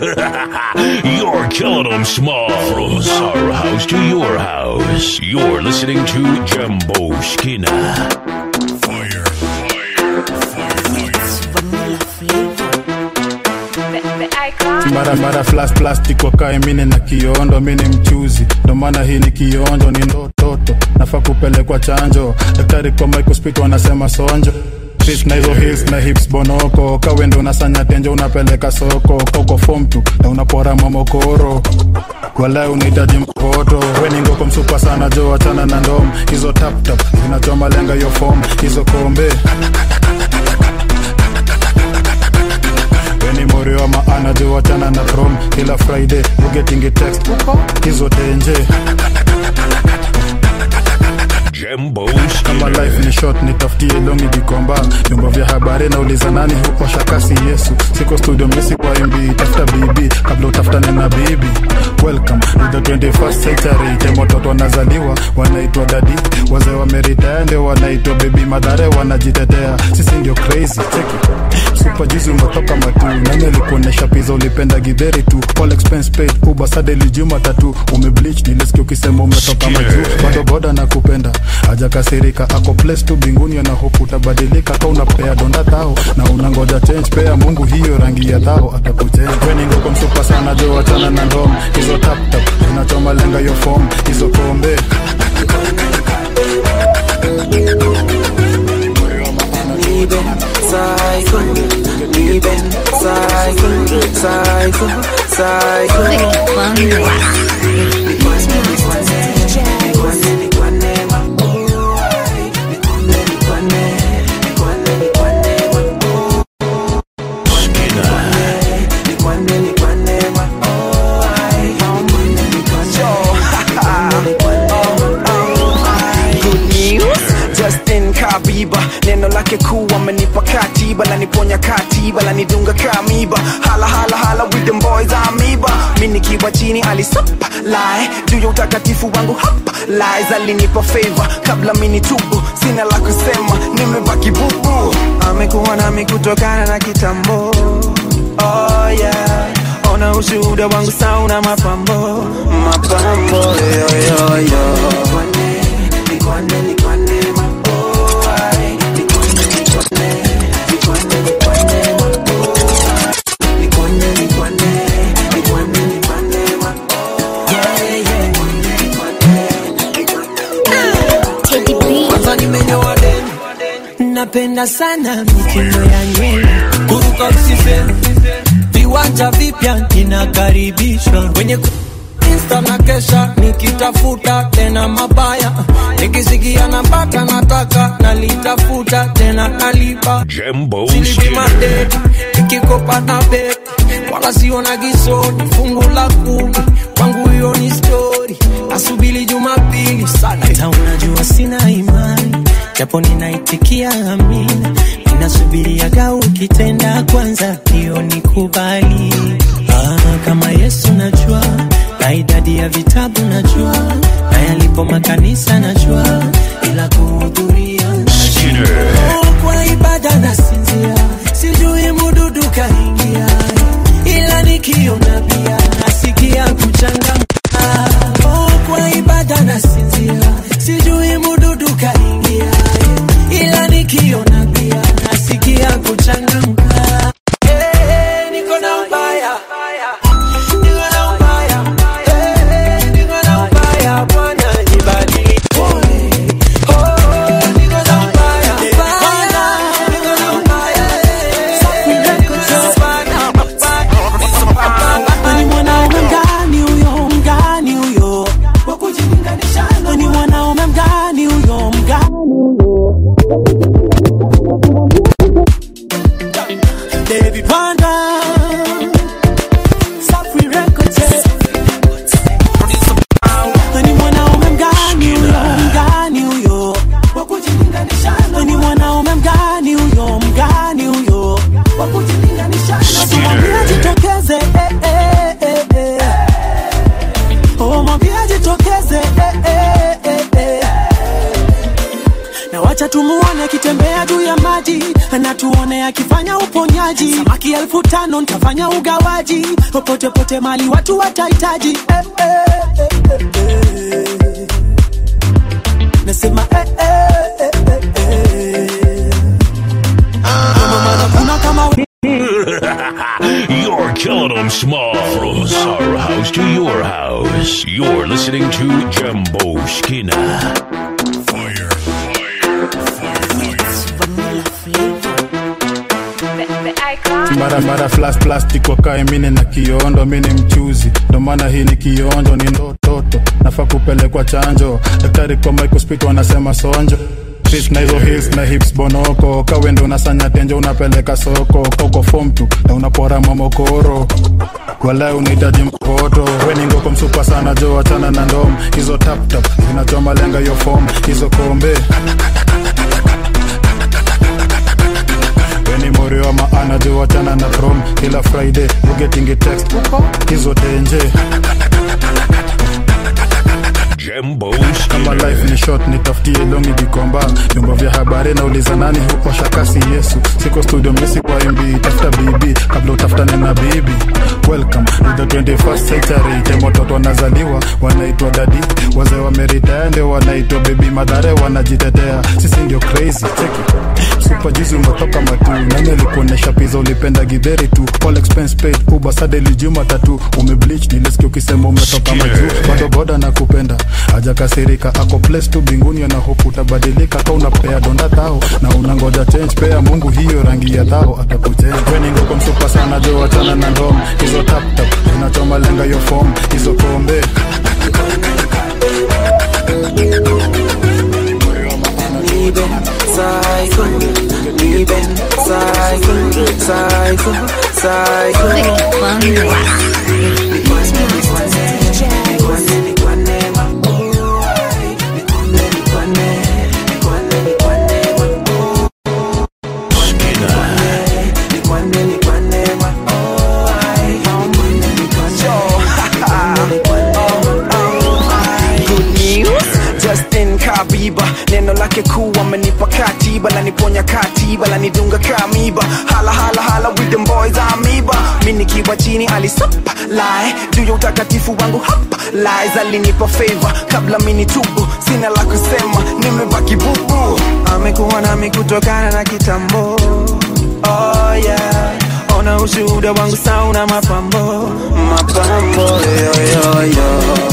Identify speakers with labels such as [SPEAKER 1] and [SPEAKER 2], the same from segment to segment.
[SPEAKER 1] You're killing them small. From our house to your house. You're listening to Jumbo Skinner. Fire, fire,
[SPEAKER 2] mara mara flash plastic wakae mine na kiondo mini mchuzi ndo maana hii ni kionjo ni ndototo nafaa kupelekwa chanjo daktari kwa microspit wanasema sonjo Fish na hizo hills na hips bonoko kawendo unasanya tenjo unapeleka soko koko form tu na unapora mamokoro wala unahitaji mkoto weningoko msupa sana jo achana na ndom hizo taptap zinachoma lenga yo form hizo kombe weni mori wa maana jo wachana na prom kila friday ugetingi text hizo tenje
[SPEAKER 1] Jumbo
[SPEAKER 2] kama life ni short nitafutie longi vikomba vyombo vya habari nauliza nani huosha kasi yesu siko studio misi kwa mb tafuta bibi kabla utafutane na bibi welcome to the 21st century tembo watoto wanazaliwa wanaitwa dadi wazee wameritaya ndio wanaitwa bebi madhare wanajitetea sisi ndio crazy cheki super juzi umetoka matu nani alikuonyesha pizza ulipenda gidheri tu all expense paid uber sade lijuma tatu umebleach nilisikia ukisema umetoka majuu bado boda na kupenda hajakasirika ako place tu binguni ana hope utabadilika ka unapea donda tao na unangoja change pea mungu hiyo rangi ya thao atakuchenja weningoko msupa sana jo wachana na ndom hizo taptap zinachoma lenga yo form hizo kombe
[SPEAKER 3] Lieben, Psycho, Lieben, Psycho, Psycho, Psycho. Good news, Justin Kabiba neno lake kuu amenipa katiba laniponya katiba lanidunga kamiba hala hala hala with them boys amiba mi nikiwa chini alisapa lae juu ya utakatifu wangu hapa lies alinipa favor kabla mini tubu sina la kusema nimebaki bubu amekuwa nami kutokana na kitambo oh yeah ona ushuhuda wangu sauna mapambo mapambo yo, yo, yo.
[SPEAKER 4] kwanza nimenyoa deni napenda sana mitindo ya nywele kuruka usiseme viwanja vipya ninakaribishwa kwenye ku- Insta na kesha nikitafuta tena mabaya nikisikia napata nataka nalitafuta tena nalipa
[SPEAKER 1] Jumbo
[SPEAKER 4] Silipi
[SPEAKER 1] Skinner.
[SPEAKER 4] madeni nikikopa na bet wala siona gisoni fungu la kumi kwangu hiyo ni stori nasubili jumapili sana hata unajua sina imani japo ninaitikia amina ninasubiriaga ukitenda kwanza hiyo ni kubali ah, kama yesu najua na idadi ya vitabu najua na yalipo makanisa najua ila kuhudhuria Oh, kwa ibada nasinzia sijui mududu kaingia ila nikiona pia nasikia kuchangamka oh, kwa ibada nasinzia sijui mududu kaingia ila nikiona pia nasikia kuchangamka Eh, niko na ubaya niko na ubaya Eh, niko na ubaya bwana nibadili
[SPEAKER 5] ni mwanaume mgani huyo mgani huyo ni mwanaume mgani huyo mgani huyo David Wanda Safi Records ni mwanaume mgani huyo mgani huyo ni mwanaume mgani huyo mgani huyo mwambie jitokeze eh, eh, eh, eh. Oh, mwambie jitokeze eh, eh, eh, eh. na wacha tumuone akitembea juu ya maji na tuone akifanya uponyaji maji samaki elfu tano ntafanya ugawaji popote pote mali watu watahitaji eh, eh, eh, eh, eh. nasema eh, eh, eh, eh, eh. Maana kuna kama
[SPEAKER 1] You're killing them small. From our house to your house. You're listening to Jumbo Skinner. Fire, fire,
[SPEAKER 2] mara mara flash plastic wakae mine na kiondo mini mchuzi ndo maana hii ni kionjo ni ndototo nafaa kupelekwa chanjo daktari kwa microspit wanasema sonjo Fist na hizo hills na hips bonoko kawendo unasanya tenjo unapeleka soko kauko form tu na unapora mamokoro wala unahitaji mkoto weningoko msupa sana jo achana na ndom hizo taptap zinachoma lenga yo form hizo kombe weni morio wa maana jo wachana na prom kila friday ugetingi text hizo tenje
[SPEAKER 1] Jumbo
[SPEAKER 2] kama
[SPEAKER 1] Skinner.
[SPEAKER 2] life ni short nitafutie longi gikomba vyombo vya habari nauliza nani huosha kasi yesu siko studio misi kwa mb tafuta bibi kabla utafutane na bibi welcome to the 21st century time watoto wanazaliwa wanaitwa dadi wazee wameritaya ndio wanaitwa bebi madhare wanajitetea sisi ndio crazy cheki super juzi umetoka matu nani alikuonyesha pizza ulipenda gidheri tu all expense paid uber sadeli juma tatu umebleach nilisikia ukisema umetoka majuu bado boda na kupenda hajakasirika ako place tu binguni ana hope utabadilika ka unapea donda thao na unangoja change pea mungu hiyo rangi ya thao atakujenga weningoko msupa sana jo wachana na ndom hizo taptap zinachoma lenga yo form hizo kombe
[SPEAKER 3] Lieben, Psycho, Lieben, Psycho, Psycho, Psycho. Good news, Justin Kabiba neno lake kuu amenipa katiba laniponya katiba lanidunga kamiba hala hala hala with them boys amiba mi nikiwa chini alisapa lae juu ya utakatifu wangu hapa lies alinipa favor kabla mini tubu sina la kusema nimebaki bubu amekuwa nami kutokana na kitambo oh yeah ona ushuhuda wangu sauna mapambo mapambo yo, yo, yo.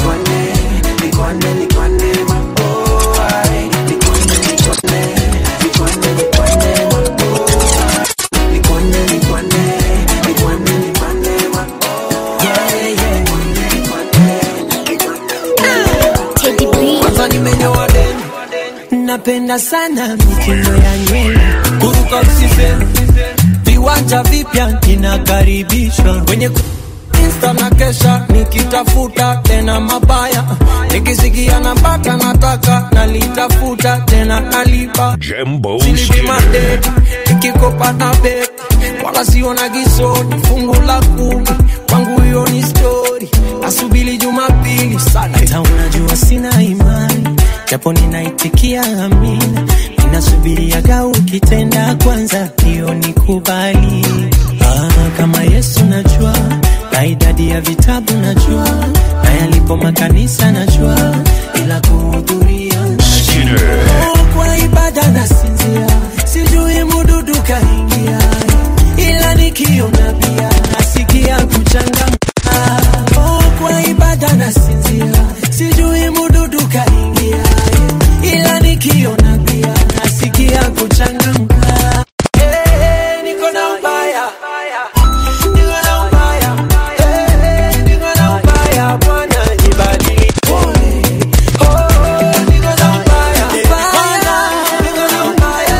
[SPEAKER 4] kwanza nimenyoa deni napenda sana mitindo ya nywele kuruka usiseme viwanja vipya ninakaribishwa kwenye ku- Insta na kesha nikitafuta tena mabaya nikisikia napata nataka nalitafuta tena nalipa
[SPEAKER 1] Jumbo
[SPEAKER 4] Silipi
[SPEAKER 1] Skinner.
[SPEAKER 4] madeni nikikopa na bet wala siona gisoni fungu la kumi kwangu hiyo ni stori nasubili jumapili sana hata unajua sina imani japo ninaitikia amina ninasubiriaga ukitenda kwanza hiyo ni kubali ah, kama yesu najua na idadi ya vitabu najua na yalipo makanisa najua ila kuhudhuria
[SPEAKER 1] Skinner.
[SPEAKER 4] Oh, kwa ibada nasinzia, sijui mududu kaingia, ila nikiona pia nasikia kuchangamka. Oh, kwa ibada nasinzia, sijui mududu kaingia, ila nikiona pia nasikia kuchangamka. Eh, niko na ubaya, niko na ubaya, eh, niko na ubaya, Bwana nibadili. Oh, niko na ubaya, ubaya, niko na ubaya,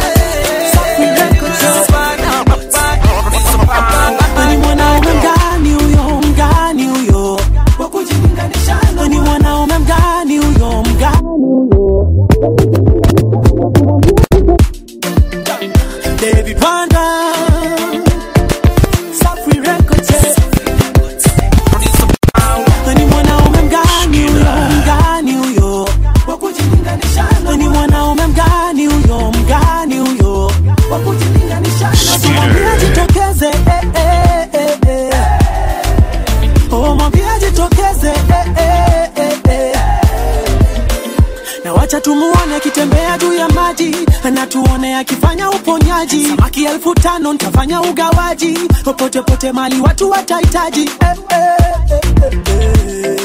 [SPEAKER 4] eh,
[SPEAKER 5] ni mwana wa ndani huyo jitokeze eh, eh, eh, eh. na wacha tumuone akitembea juu ya maji na tuone akifanya uponyaji samaki elfu tano ntafanya ugawaji popote pote mali watu watahitaji eh, eh, eh, eh, eh.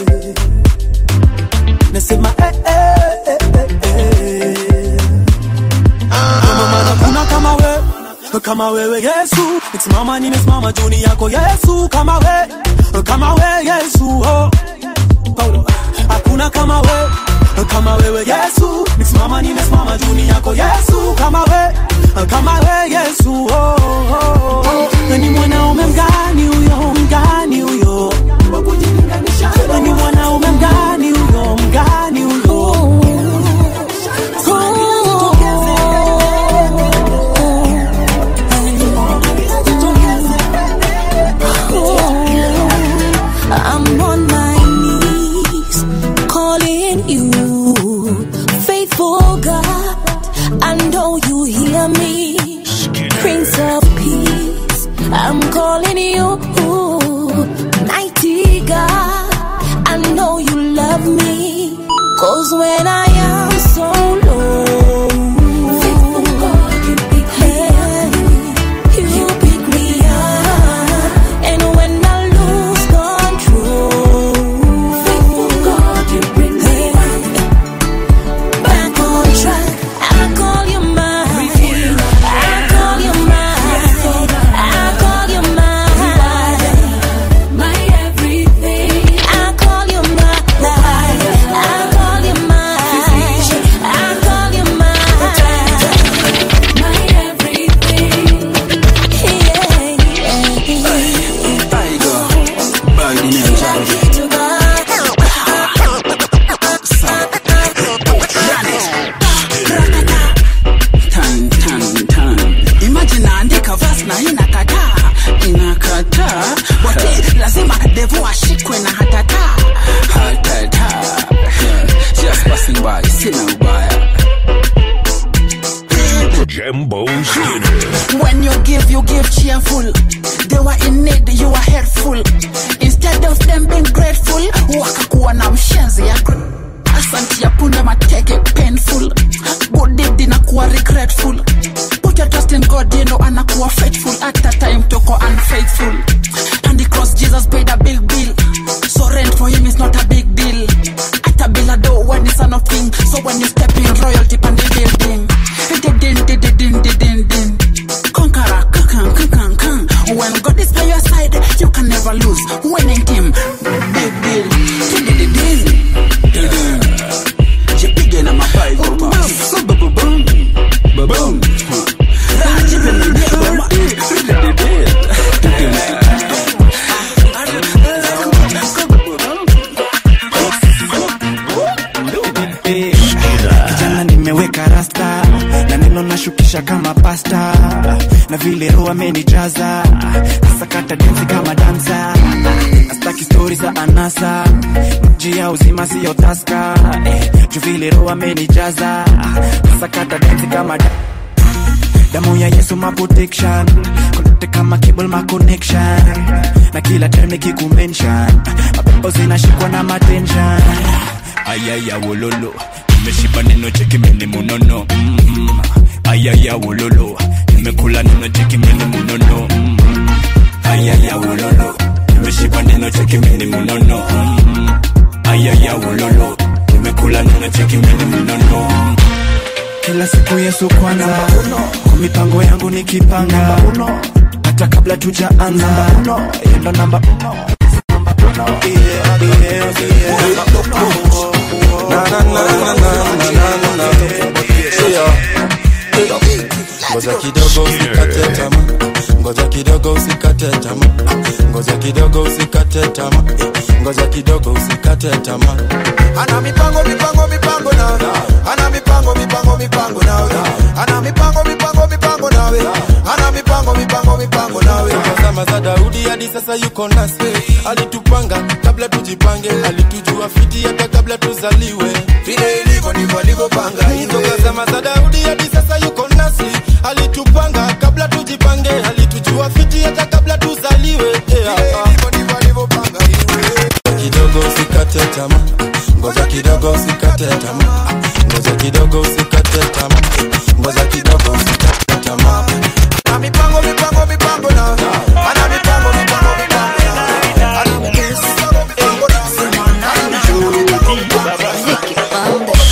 [SPEAKER 5] nasema eh, eh, eh, eh, eh. Ndio maana kuna kama we kama wewe Yesu, nisimama nimesimama juni yako Yesu, kama we kama we Yesu oh. Paulo, hakuna kama we kama wewe Yesu, nisimama nimesimama juni yako Yesu, kama we kama we Yesu oh, oh, oh. ni mwanaume mgani huyo mgani huyo wa kujilinganisha ni mwanaume mgani huyo mgani huyo
[SPEAKER 6] I'm on my knees calling you, faithful God. I know you hear me, Prince of Peace. I'm calling you, mighty God. I know you love me, cause when I am so low, faithful God, you pick me up. You pick me up, and when I lose control, faithful God, you bring me back on track. I call you mine. I call you mine. I call you mine. My everything. I call you mine. I call you mine. I call you mine. My everything.
[SPEAKER 7] Tan, tan, tan. Imagine naandika verse na inakataa inakataa wati lazima devu ashikwe na hatata hatata Yeah, just passing by sina ubaya
[SPEAKER 1] Jumbo Skinner.
[SPEAKER 7] When you give, you give cheerful. They were in need, you were helpful. Instead of them being grateful, wakakuwa na mshenzi ya asanti ya punda mateke painful. Good deed inakuwa regretful. Put your trust in God, you know anakuwa faithful. At that time toko unfaithful. And the cross Jesus paid a big bill. So rent for him is not a big deal. At a bill a door when it's son of king. So when you step in royalty pan the building. Din din din din din din din din. Conqueror, kakan kakan kan. When God is by your side, you can never lose. Winning team, big deal. Din din din din. Din din. Jipige na mapigo basi. Boom boom boom. Boom. Raha jipe na ndege ma. Din din din.
[SPEAKER 8] kijana nimeweka rasta na neno nashukisha kama pasta na vile roho amenijaza nasakata densi kama dansa nastaki stori za anasa mji ya uzima siyo taska eh, juu vile roho amenijaza nasakata densi kama da damu ya yesu ma protection konate kama cable ma connection na kila time nikikumention mapepo zinashikwa na matension ayaya wololo nimeshiba neno cheki mene munono mm-hmm. ayaya wololo nimekula neno cheki mene munono mm-hmm. ayaya wololo nimeshiba neno cheki mene munono mm-hmm. ayaya wololo nimekula neno cheki mene munono kila siku yesu kwanza kwa mipango yangu nikipanga hata kabla tujaanza yendo namba uno. Yeah, yeah, yeah.
[SPEAKER 9] ngoja kidogo usikate tamaa ngoja kidogo usikate tamaa ngoja kidogo usikate tamaa ngoja kidogo usikate tamaa
[SPEAKER 10] ana mipango mipango mipango nawe ana mipango mipango mipango nawe ana mipango mipango mipango nawe ana mipango mipango mipango nawe
[SPEAKER 9] zama za daudi hadi sasa yuko nasi alitupanga kabla tujipange alitujua fiti hata kabla tuzaliwe
[SPEAKER 10] vile ilivyo ndivyo alivyopanga
[SPEAKER 9] toka zama za daudi hadi sasa yuko nasi alitupanga kabla tujipange alitujua fiti hata kabla tuzaliwe yeah.
[SPEAKER 10] vile ilivyo ndivyo alivyopanga
[SPEAKER 9] kidogo usikate tamaa ngoja kidogo usikate tamaa ngoja kidogo usikate tamaa ngoja kidogo usikate tamaa
[SPEAKER 10] Ana mipango mipango mipango na ana mipango mipango mipango na ana mipango mipango na ana mipango mipango mipango na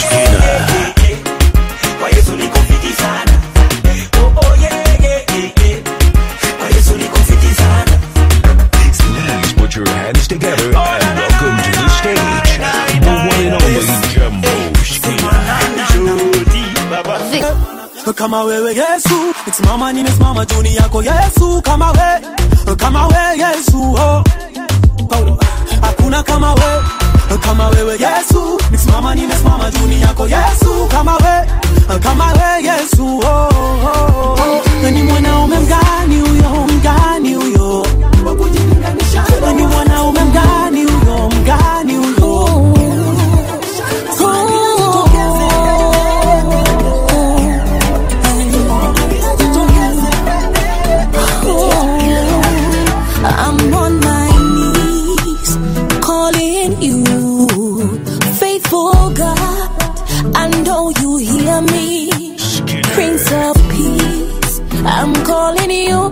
[SPEAKER 11] Kwa Yesu niko fiti sana. Oh, oh, yeah, yeah, yeah, yeah. Kwa Yesu niko fiti sana.
[SPEAKER 1] Please put your hands together and welcome to the stage the one and only Jumbo
[SPEAKER 5] kama wewe yesu nikisimama nimesimama juni yako yesu kama we kama we yesu oh. Paulo, hakuna kama we kama wewe yesu nikisimama nimesimama juni yako yesu kama we kama we yesu oh, oh, oh. ni mwanaume mgani huyo mgani huyo ni mwanaume mgani huyo mgani huyo
[SPEAKER 6] I'm on my knees calling you, faithful God. I know you hear me, Prince of Peace. I'm calling you,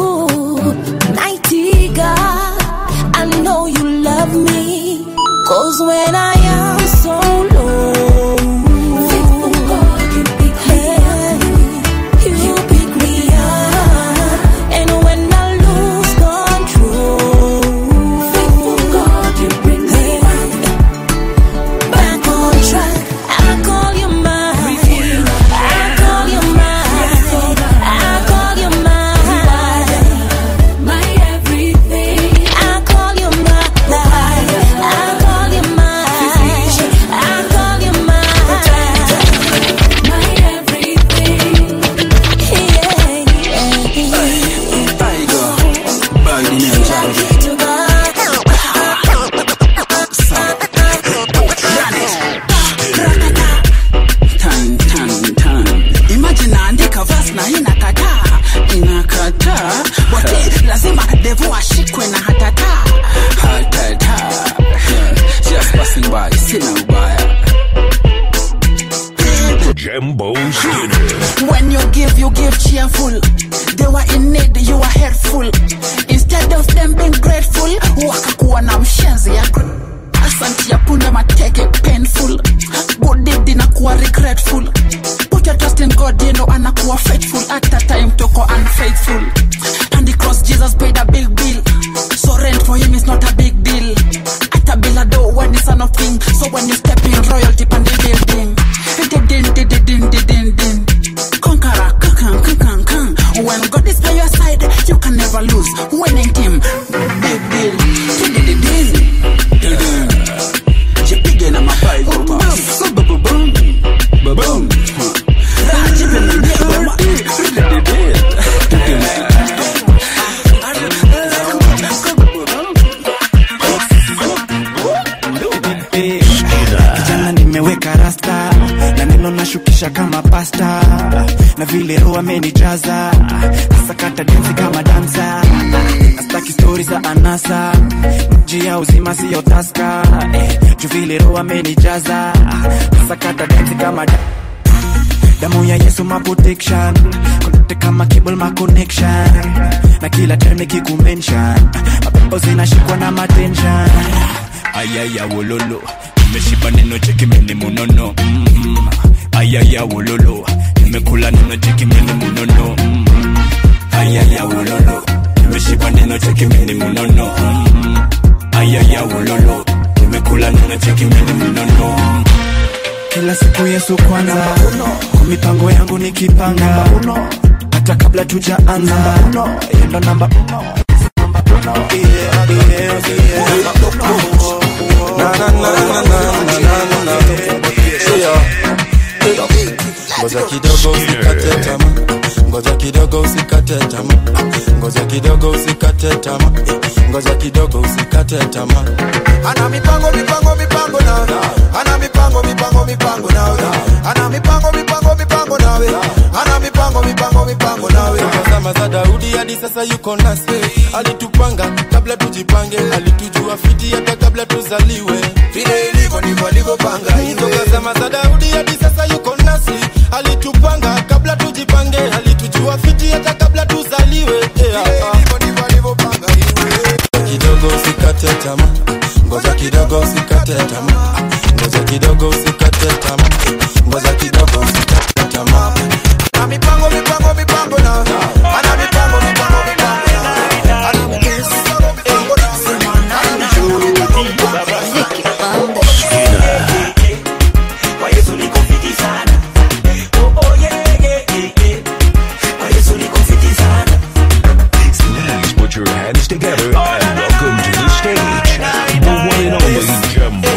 [SPEAKER 6] mighty God. I know you love me, cause when I am so low, faithful God, you pick me up. You pick me up, and when I lose control, faithful God, you bring me back on track. I call you mine. I call you mine. I call you mine. My everything. I call you mine. I call you mine. I call you mine. My everything.
[SPEAKER 7] Tan, tan, tan. Imagine naandika verse na inakataa inakataa wote lazima devu ashikwe na hatata hatata Yeah, just passing by sina ubaya
[SPEAKER 1] Jumbo Skinner.
[SPEAKER 7] When you give, you give cheerful. They were in need, you were helpful. Instead of them being grateful, wakakuwa na mshenzi ya gr- Asante ya punde mateke painful. Good deed inakuwa regretful. Put your trust in God, you know anakuwa faithful. At that time toko unfaithful. And the cross Jesus paid a big bill. So rent for him is not a big deal. At a bill a door when it's son of king. So when you step in royalty pan the building. Din din din din din din din din. Conqueror, kakan, kakan, kan. When God is by your side, you can never lose. Winning team, big deal. Din din din din. Din din. Jipige na mapai kwa pass. Boom, boom, boom. Boom, boom. Ah, jipe na mbia kwa ma- Din din din. Din din.
[SPEAKER 8] kijana nimeweka rasta na neno nashukisha kama pasta na vile roho amenijaza nasakata densi kama dansa nastaki stori za anasa mji ya uzima siyo taska eh, juu vile roho amenijaza nasakata densi kama da damu ya yesu ma protection connect kama cable ma connection na kila time nikikumention mapepo zinashikwa na matension ayaya wololo nimeshiba neno cheki mene munono mm-hmm. ayaya wololo nimekula neno cheki mene munono mm-hmm. ayaya wololo nimeshiba neno cheki mene munono mm-hmm. ayaya wololo nimekula neno cheki mene munono kila siku yesu kwanza kwa mipango yangu nikipanga hata kabla tujaanza yendo namba Yeah, yeah, yeah.
[SPEAKER 9] Na, na, na, na, na, na, na, na. Yeah. ngoja kidogo usikate tamaa ngoja kidogo usikate tamaa ngoja kidogo usikate tamaa ngoja kidogo usikate tamaa
[SPEAKER 10] ana mipango mipango mipango na ana mipango mipango mipango nawe ana mipango mipango mipango nawe ana mipango mipango mipango nawe
[SPEAKER 9] zama za daudi hadi sasa yuko nasi alitupanga kabla tujipange alitujua fiti hata kabla tuzaliwe
[SPEAKER 10] vile alivyopanga
[SPEAKER 9] Tukasema za Daudi hadi sasa yuko nasi, alitupanga kabla tujipange, alitujua fiti hata kabla tuzaliwe. Yeah. Kidogo usikate tamaa, ngoja kidogo usikate tamaa, ngoja kidogo usikate tamaa, ngoja kidogo usikate tamaa.
[SPEAKER 10] Ana mipango mipango mipango na ana mipango mipango mipango na ana mipango mipango na sema nani
[SPEAKER 11] Kwa Yesu niko fiti sana. Oh, oh, yeah, yeah, yeah, yeah. Kwa Yesu niko fiti sana.
[SPEAKER 1] Please put your hands together and welcome to the stage the one and only Jumbo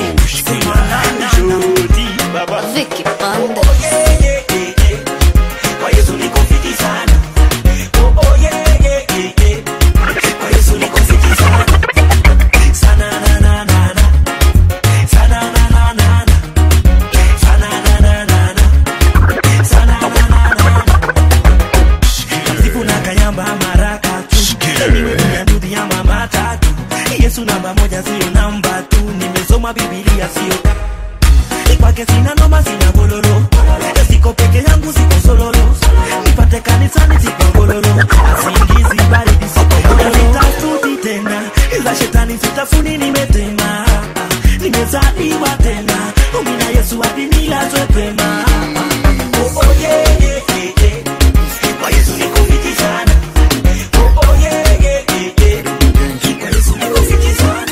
[SPEAKER 11] Vicky Panda. Oh, yeah, yeah, yeah, yeah. Kwa Yesu niko fiti sana. Oh, oh, yeah, yeah, yeah, yeah. Kwa Yesu niko fiti sana. Sana, na, na, na, na. Sana, na, na, na, na. Sana, na, na, na, na. Sana, na, na, na, na. Sifu na kayamba maraka tu. Nimetumia ndudhi ya mama tatu. Yesu namba moja sio namba tu. Nimesoma Biblia sio kwake sina noma sina gololo siko peke yangu siko sololo nipate kanisani siko gololo asingizi baridi siko gololo sitafuti tena za shetani sitafuni nimetema nimezaliwa tena umina yesu hadi nilazwe pema Oh, oh, yeah, yeah, yeah, yeah. Kwa Yesu niko fiti sana. Oh, oh, yeah, yeah, yeah, yeah. Kwa Yesu niko fiti sana.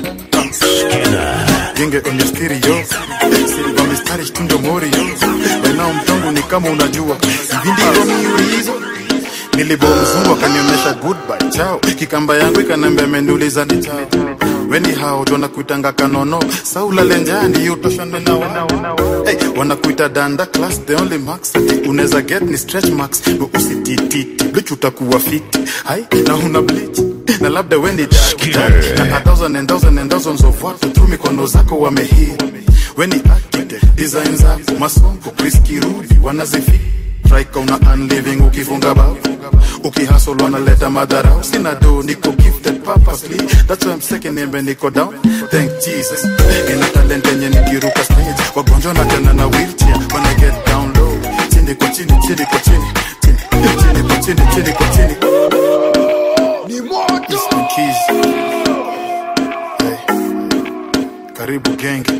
[SPEAKER 2] genge kwenye stereo silva mistari shtundo morio enao mtongo ni kama unajua hivi ndivyo miulizo nilibo mzungu akanionyesha goodbye chao kikamba yangu ikanambia ameniuliza ni chao weni hao tu wanakuitanga kanono saula lenjani utoshane na wao hey, wanakuita danda class the only max ati unaweza get ni stretch marks but usitititi bleach utakuwa fiti hai na una bleach na labda weni daktari na a thousand and thousand and thousands of watu tu mikono zako wamehii weni architect design zako masongo Chris Kirubi wanazifi Strike una unliving ukifunga bao ukihasol wanaleta madharau sina do niko gifted purposely that's why I'm second embe niko down thank Jesus ina talent yenye nikiruka stage wagonjwa na tena na wheelchair when I get down low chini kwa chini chini kwa chini chini chini kwa chini chini kwa chini ni moto Eastern Keys hey. karibu genge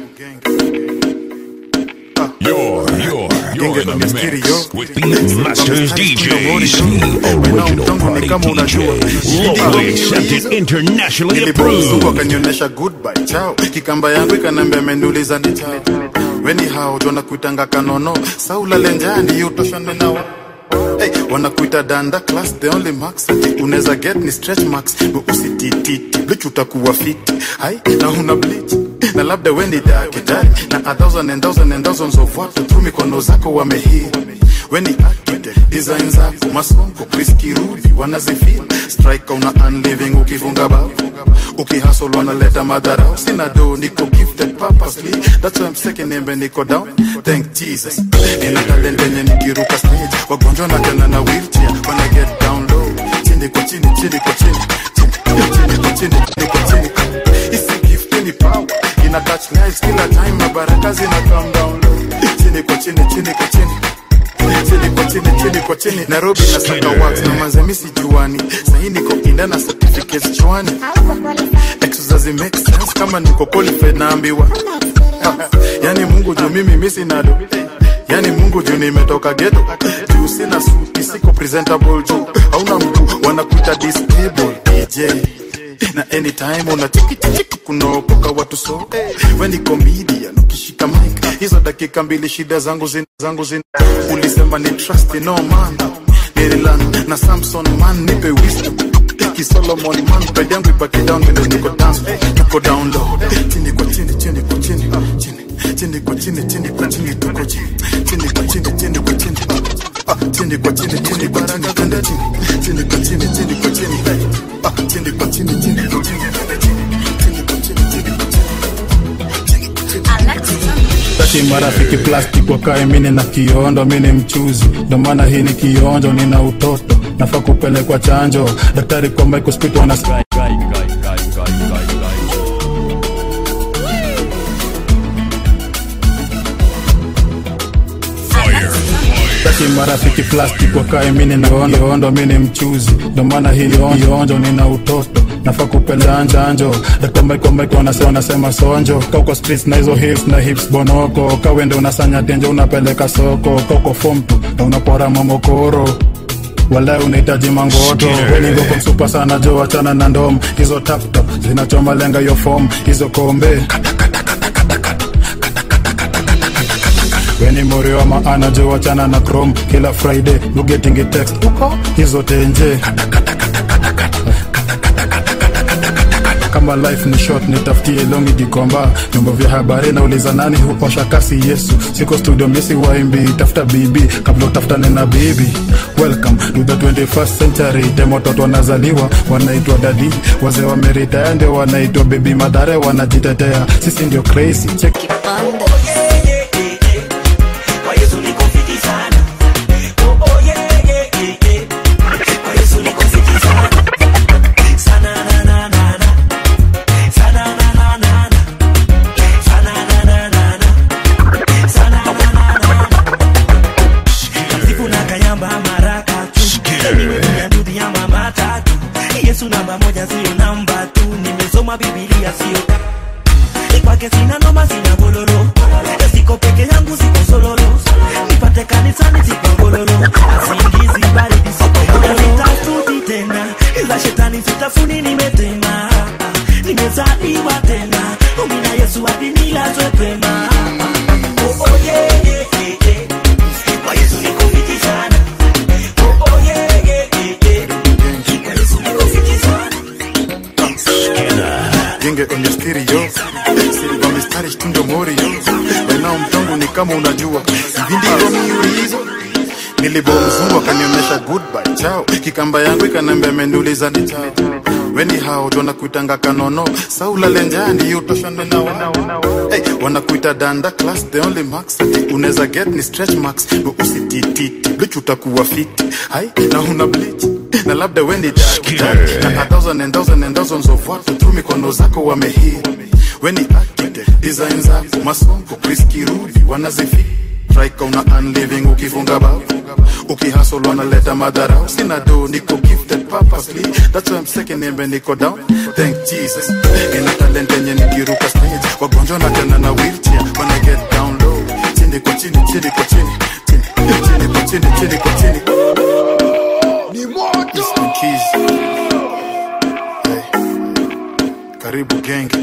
[SPEAKER 1] You're, you're, you're
[SPEAKER 2] Genge
[SPEAKER 1] in the
[SPEAKER 2] kwenye stereo
[SPEAKER 1] mix with Beatmasters DJs, the original party DJs, locally accepted, internationally
[SPEAKER 2] nilipomzungu
[SPEAKER 1] approved.
[SPEAKER 2] akanionyesha goodbye chao kikamba yangu ikanambia ameniuliza ni chao weni hao tu wanakuitanga kanono saula lenjani utoshane nao Hey, wanakuita danda class the only max ati unaweza get ni stretch marks but usitititi bleach utakuwa fiti hai na una bleach na labda wendi daktari na a thousand and thousand and thousands of watu tu mikono zako wamehii weni architect design zako masongo Chris Kirubi wanazifeel strike una unliving ukifunga bao ukihasol wanaleta madharau sina do niko gifted purposely that's why I'm second embe niko down thank Jesus ina talent yenye nikiruka stage wagonjwa na tena na wheelchair when I get down low chini kwa chini chini kwa chini chini chini kwa chini chini kwa chini isi gift ni power ina touch lives kila time na baraka zina come down low chini kwa chini chini kwa chini chini kwa chini chini kwa chini nairobi na saka wax na manzamisi juani sahi niko inda na certificates chwani exercise make sense kama niko qualified naambiwa yani mungu juu mimi misi nado yani mungu juu nimetoka geto juu sina suti siko presentable juu hauna mtu wanakuita disable dj na anytime unachikichichiki kunaokoka watu so we ni comedian ukishika mic hizo dakika mbili shida zangu zin, zangu zin ulisema ni trust no man nililan na samson man nipe wisdom kisolomon man pedi yangu ibaki down vile niko dance tuko down low chini kwa chini chini kwa chini chini chini kwa chini chini kwa chini tuko chini chini kwa chini chini kwa chini Ah, chini kwa chini chini kwa chini twende chini chini kwa chini chini kwa chini Ah, chini kwa chini chini kwa chini twende chini chini kwa chini chini kwa
[SPEAKER 5] Tati marafiki plastic wakae mine na kiondo mini mchuzi ndo maana hii ni kionjo nina utoto nafaa kupelekwa chanjo daktari kwa Michael Spito ana
[SPEAKER 2] marafiki plastic wakae mini naondo ondo mini mchuzi ndo maana hili onjo onjo nina utoto nafaa kupenda anjanjo Dr. Michael Michael wanasema wanasema sonjo kauko streets na hizo hips na hips bonoko kawende unasanya tenjo unapeleka soko kauko form tu na unapora mamokoro wala unahitaji mangoto weningoko msupa sana jo wachana na ndom hizo taptop zinachoma lenga yo fom hizo kombe weni mori wa maana jo wachana na chrome kila friday you getting a text uko hizo tenje kama life ni short nitafutie longi gikomba vyombo vya habari nauliza nani huosha kasi yesu siko studio misi waimbi tafuta bibi kabla utafutane na bibi welcome to the 21st century dem watoto wanazaliwa wanaitwa dadi wazee wameritaya ndio wanaitwa bebi madhare wanajitetea sisi ndio crazy check
[SPEAKER 11] Kwa Yesu niko fiti sana. Oh, oh, yeah, yeah, yeah, yeah. Kwa Yesu niko fiti sana. Sana, na, na, na, na. Sana, na, na, na, na. Sana, na, na, na, na. Sana, na, na, na, na. Siku na kayamba maraka tu. Niwe dunia ndudhi ya mama tatu. Yesu namba moja sio namba tu. Nimesoma Biblia sio kwake sina noma sina gololo siko peke yangu siko sololo nipate kanisani siko gololo asingizi baridi siko gololo sitafuti tena za shetani sitafuni nimetema nimezaliwa tena umina yesu hadi nilazwe pema Oh, oh, yeah, yeah, yeah, yeah. Kwa Yesu niko fiti sana. Oh, oh, yeah, yeah, yeah, yeah. Kwa Yesu niko fiti sana.
[SPEAKER 2] genge kwenye stereo silva mistari shtundo morio wenao mtongo ni kama unajua vindivyo miulizo nilibomzungu akanionyesha goodbye chao kikamba yangu ikanambia ameniuliza ni chao weni hao wanakuitanga kanono saula lenjani utoshane nao hey, wanakuita danda class the only max ati unaweza get ni stretch marks ndo usitititi blich utakuwa fiti hai na una bleach na labda wendi daktari na a thousand and thousand and thousands of watu tu mikono zako wamehii weni architect design zako masongo priskirudi wanazifi Strike una unliving ukifunga bao ukihasol wanaleta madharau sina do niko gifted purposely that's why I'm second name niko down thank Jesus ina talent yenye nikiruka stage wagonjwa na tena na wheelchair wanna get down low chini kwa chini chini kwa chini chini chini kwa chini chini kwa chini ni moto Keys. Hey. karibu genge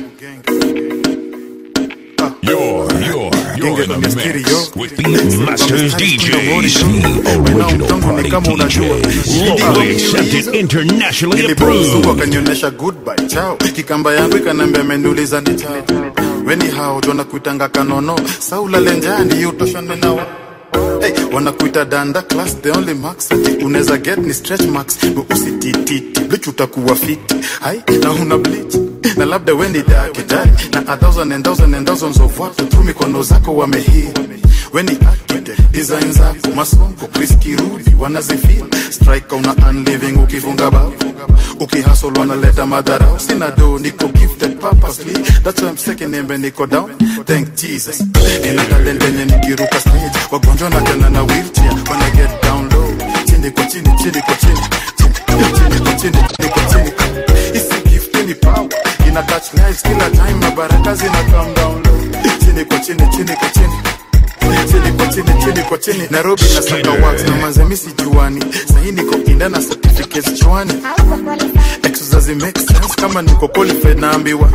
[SPEAKER 1] You're, you're, you're in the
[SPEAKER 2] kwenye stereo.
[SPEAKER 1] mix with Beat Masters DJs, the original party DJ, locally accepted, internationally
[SPEAKER 2] nilipomzungu
[SPEAKER 1] approved.
[SPEAKER 2] akanionyesha goodbye chao kikamba yangu ikanambia ameniuliza ni chao weni hao wanakuitanga kanono saula lenjani utoshane nao Hey, wanakuita danda class the only max ati unaweza get ni stretch marks ndo usitititi blich utakuwa fiti hai na una bleach na labda weni daktari na a thousand and thousand and thousands of watu tu mikono zako wamehii weni architect design zako masongo priskirudi wanazifil strike una unliving ukifunga bao ukihasol wanaleta madharau sina do niko gifted purposely that's why I'm second name niko down thank Jesus nina talent yenye nikiruka stage wagonjwa na tena na wheelchair wanna get down low chini kwa chini chini kwa chini chini chini kwa chini chini kwa chini isi gift ni power ina touch lives kila time na baraka zina come down low chini kwa chini chini kwa chini chini kwa chini chini kwa chini nairobi na saka wax na manzemisi juani sahi niko inda na certificates chwani exercise make sense kama niko qualified naambiwa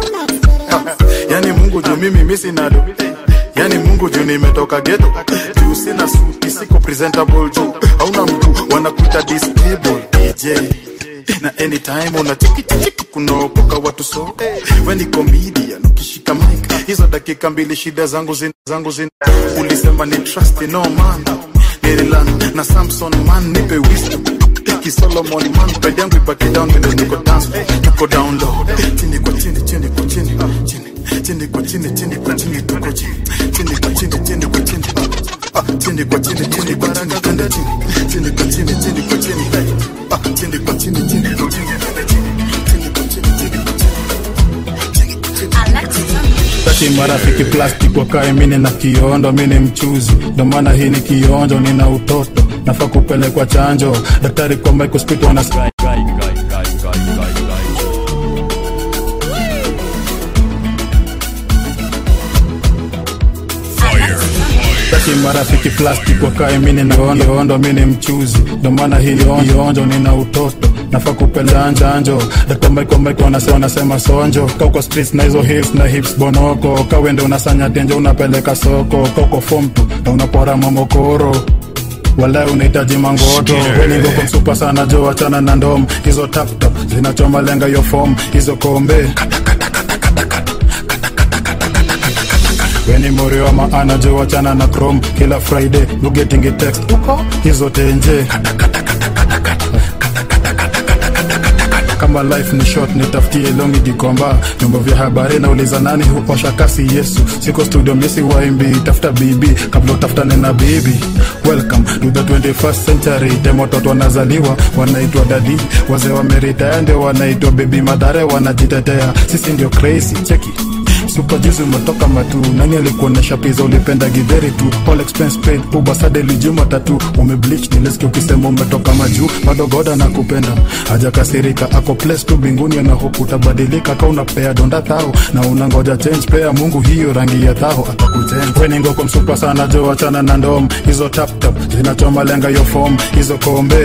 [SPEAKER 2] yani mungu juu mimi misi nado yani mungu juu nimetoka geto juu sina suti siko presentable juu hauna mtu wanakuita disable dj na anytime unachikichichiki kunaokoka watu so weni comedian ukishika mic hizo dakika mbili shida zangu zin, zangu zin ulisema ni trust no man nililan na samson man nipe wisdom kisolomon man pedi yangu ipake down vile niko dance niko down low chini kwa chini chini kwa chini chini chini kwa chini chini kwa chini tuko chini chini kwa chini chini kwa chini Ah, chini kwa chini chini kwa chini twende chini chini kwa chini chini kwa chini Ah, chini kwa chini chini kwa chini twende chini chini kwa chini chini kwa chini chini kwa chini Taki marafiki plastic wakae mini na kiondo mini mchuzi ndo maana hii ni kionjo nina utoto nafaa kupelekwa chanjo daktari kwa microspit wana Taki marafiki plastic wakae mini na kiondo mini mchuzi ndo maana hii kionjo nina utoto nafaa kupeleka chanjo daktari Michael Michael wanasema wanasema sonjo kauko streets na hizo hips na hips bonoko kawende unasanya tenjo unapeleka soko kauko form tu na unapora mamokoro wala unahitaji mangoto weningoko msupa sana jo wachana na ndom hizo taptap zinachoma lenga yo fom hizo kombe weni morio wa maana jo wachana na chrome kila friday you getting a text uko hizo tenje kama life ni short nitafutie longi gikomba vyombo vya habari nauliza nani huosha kasi yesu siko studio misi waimbi tafuta bibi kabla utafutane na bibi welcome to the 21st century tem watoto wanazaliwa wanaitwa dadi wazee wameritaya ndio wanaitwa bebi madhare wanajitetea sisi ndio crazy cheki super juzi umetoka matu nani alikuonyesha pizza ulipenda gidheri tu all expense paid uber sade lijuma tatu umebleach nilesikia ukisema umetoka majuu bado goda na kupenda hajakasirika ako place tu binguni na hope utabadilika ka unapea donda thao na unangoja change pea mungu hiyo rangi ya thao atakuchange weningo kwa msupa sana jo wachana na ndom hizo tap tap zinachoma lenga yo form hizo kombe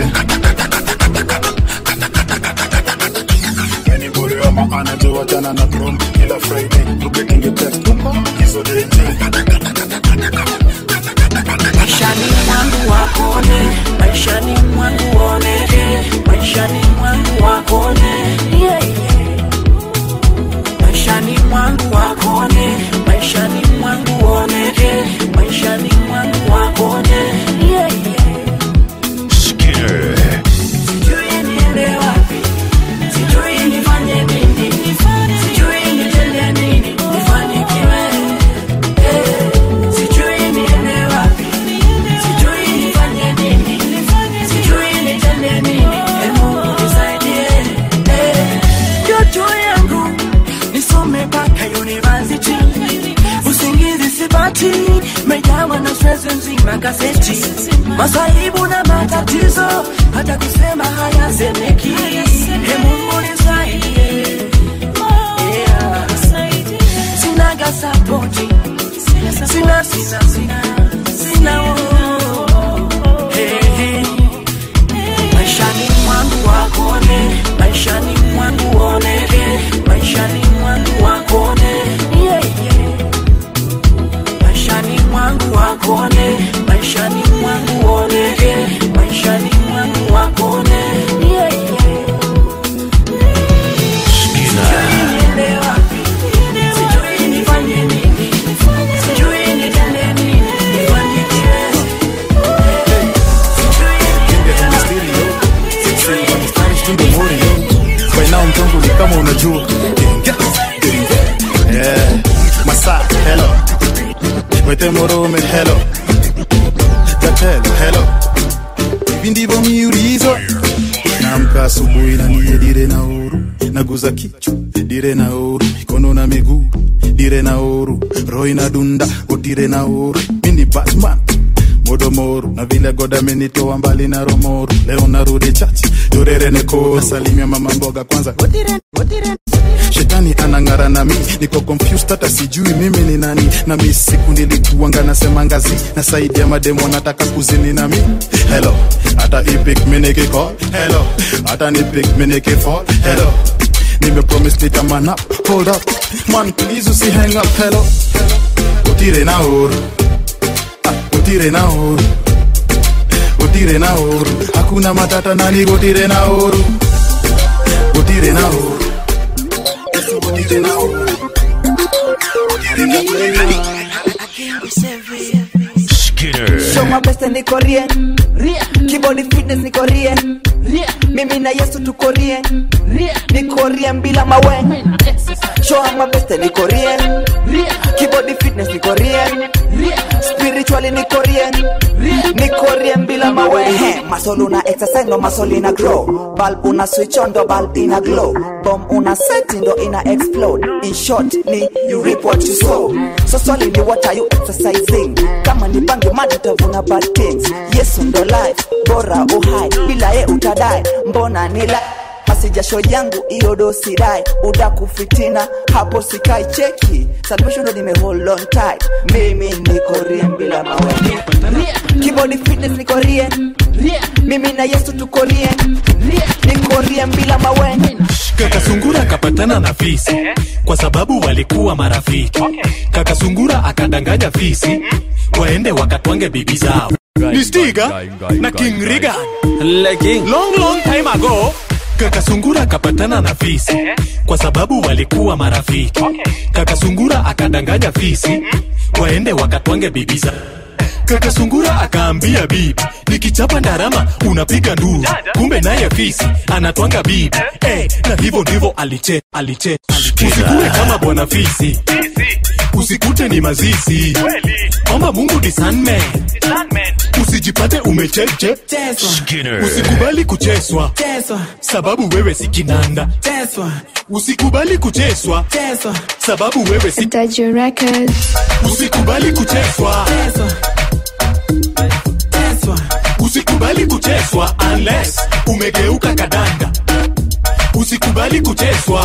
[SPEAKER 2] Weni bure wa maana jo wachana na chrome kila friday you getting a text hizo denje
[SPEAKER 4] maishani mwangu wakone maishani mwangu oneke maishani mwangu wakone yeah, yeah. maishani mwangu wakone maishani mwangu oneke maishani mwangu wakone yeah, yeah.
[SPEAKER 1] Skinner.
[SPEAKER 4] sijui niende wapi sijui nifanye nini sijui nitende nini nifanikiwe Eh, sijui niende wapi sijui nifanye nini sijui nitende nini Eh, Mungu nisaidie Eh, ndoto yangu nisome mpaka university usingizi sipati mejawa na stress nzima gazeti masaibu na matatizo hata kusema hayasemeki He Mungu nisaidie Yeah. sinaga sapoti sina sina sina sina oh. Hey, hey. maishani mwangu wakone maishani mwangu oneke maishani mwangu wakone yeah, yeah. maishani mwangu wakone maishani mwangu oneke maishani mwangu wakone yeah, yeah. Sijui niende wapi, sijui nifanye nini, sijui nitende nini, nifanikiwe.
[SPEAKER 2] bainao mtongo ni kama unajua yeah. masa hello wete morume hello gatelo hello hivi ndivyo miulizo namka asubuhi na niye dire na uru naguza kichwa dire na uru mikono na miguu dire na uru roho inadunda utire na uru mini batman modomoru na vile goda amenitoa mbali na romoru leo narudi chachi dorerene koru nasalimia mama mboga kwanza shetani anang'ara na mi niko confused hata sijui mimi ni nani na mi siku nilikuanga nasema ngazi na saidi ya mademo nataka kuzini na mi hello hata ipik minikicall hello hata nipik minikifall hello nimepromise nitaman up hold up man please usi hang up hello utire na uru ah, utire na uru utire na uru hakuna matata nani utire na uru utire na uru utire na uru
[SPEAKER 1] Skinner.
[SPEAKER 12] Show my best niko rie Keyboard fitness niko rie Mimi na Yesu tuko rie Niko rie bila mawe Show my best niko rie Keyboard fitness niko rie Spirit spiritually niko rien niko rien bila mawehe masol una exercise ndo masol ina grow bulb una switch on ndo bulb ina glow bomb una set ndo ina explode in short ni you reap what you sow so swali ni what are you exercising kama ni bangi madi utavuna bad things yesu ndo life bora uhai bila ye utadai mbona ni la masijasho yangu iyo dosi dai uda kufitina hapo sikai cheki salvation ndo nime hold on tight mimi niko rien bila maweni kibodi fitness niko rien mimi na yesu tuko rien niko rien bila maweni
[SPEAKER 13] kaka sungura akapatana na fisi kwa sababu walikuwa marafiki kaka sungura akadanganya fisi waende wakatwange bibi zao ni stiga na king riga long long time ago kaka sungura akapatana na fisi kwa sababu walikuwa marafiki kaka sungura akadanganya fisi waende wakatwange bibi zao kaka sungura akaambia bibi nikichapa ndarama unapiga nduru kumbe naye fisi anatwanga bibi eh, na hivyo ndivyo aliche aliche usikue kama bwana fisi usikute ni mazizi omba mungu disanme usijipate umecheche
[SPEAKER 1] Skinner.
[SPEAKER 13] usikubali kucheswa sababu wewe si kinanda usikubali kucheswa sababu wewe si usikubali kucheswa usikubali kucheswa unless umegeuka kadanda usikubali kucheswa